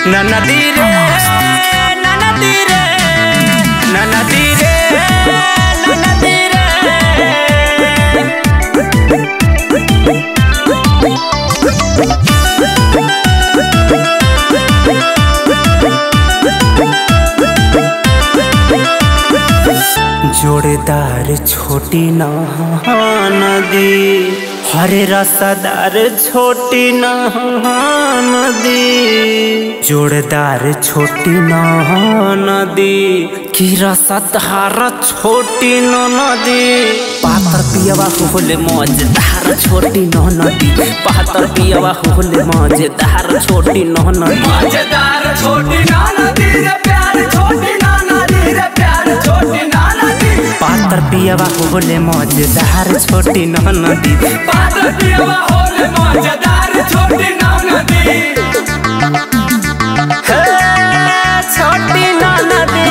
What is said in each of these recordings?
नदी रे नदी रे नदी रे नदी रे जोड़ेदार छोटी नदी हरे रसादार छोटी नदी जोड़ेदार छोटी नदी की रसादार छोटी नदी पातर पियवा होले मजेदार छोटी नदी पातर पियवा होले मजेदार छोटी नदी मजेदार छोटी नाना दी रे प्यार छोटी नाना दी रे प्यार छोटी नाना दी पातर पियवा होले मजेदार छोटी नदी पातर पियवा होले मजेदार छोटी नाना दी हे छोटी नदी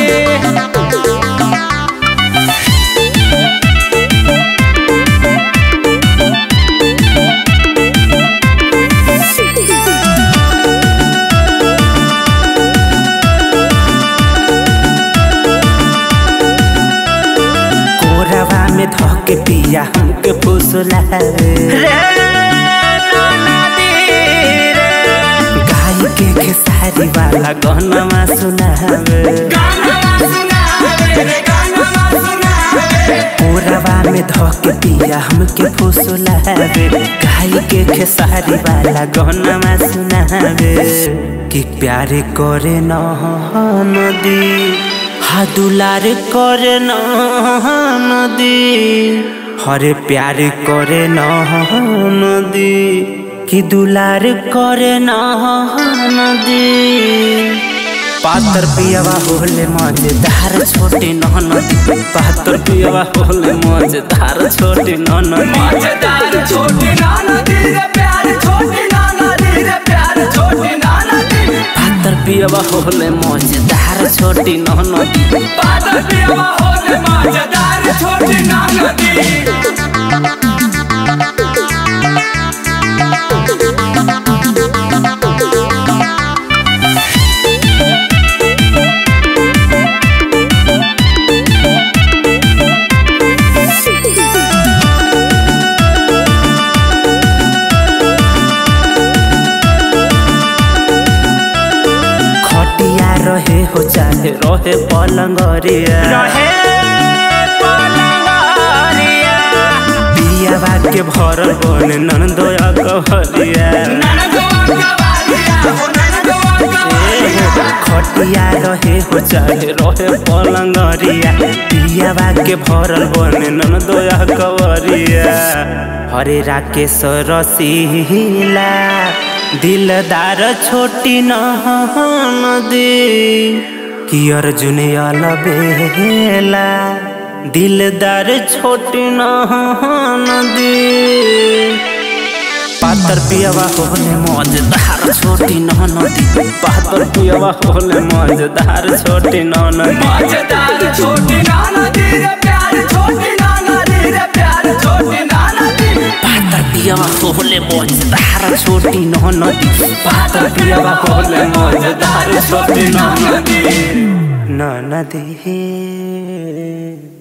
कोरवा में धोके पिया हमके फुसला गाय के खेसारी वाला गहनमा सुनावे गाना सुनावे रे गाना सुनावे कोरवा में धोके पिया हमके फुसलावे गाय के खेसारी वाला गहनमा सुनावे कि प्यार करे न नदी हा दुलार करे न नदी हरे प्यार करे न नदी कि दुलार करे न नदी पातर पियवा होले मजेदार छोटी नदी पातर पियवा होले मजेदार छोटी नदी मजेदार छोटी नाना दी रे प्यार छोटी नाना दी रे प्यार छोटी नाना दी पातर पियवा होले मजेदार छोटी नदी पातर पियवा होले मजेदार छोटी नाना दी खटिया रहे हो चाहे रहे पलंगरिया रहे पियावा के भरल बने नंदोया कहलिया नाना गोवा कवालिया हो नाना गोवा कवालिया खटिया रहे हो चाहे रहे पलंगरिया पियावा के भरल बने नंदोया कवरिया हरे राकेश रसीला दिलदार छोटी नदी कि अर्जुन अलबेला दिलदार छोटी नदी पातर पियवा होले मजेदार छोटी नदी पातर पियवा होले मजेदार छोटी नदी मजेदार छोटी नाना दी रे प्यार छोटी नाना दी रे प्यार छोटी नाना दी पातर पियवा होले मजेदार छोटी नदी पातर पियवा होले मजेदार छोटी नदी दी नदी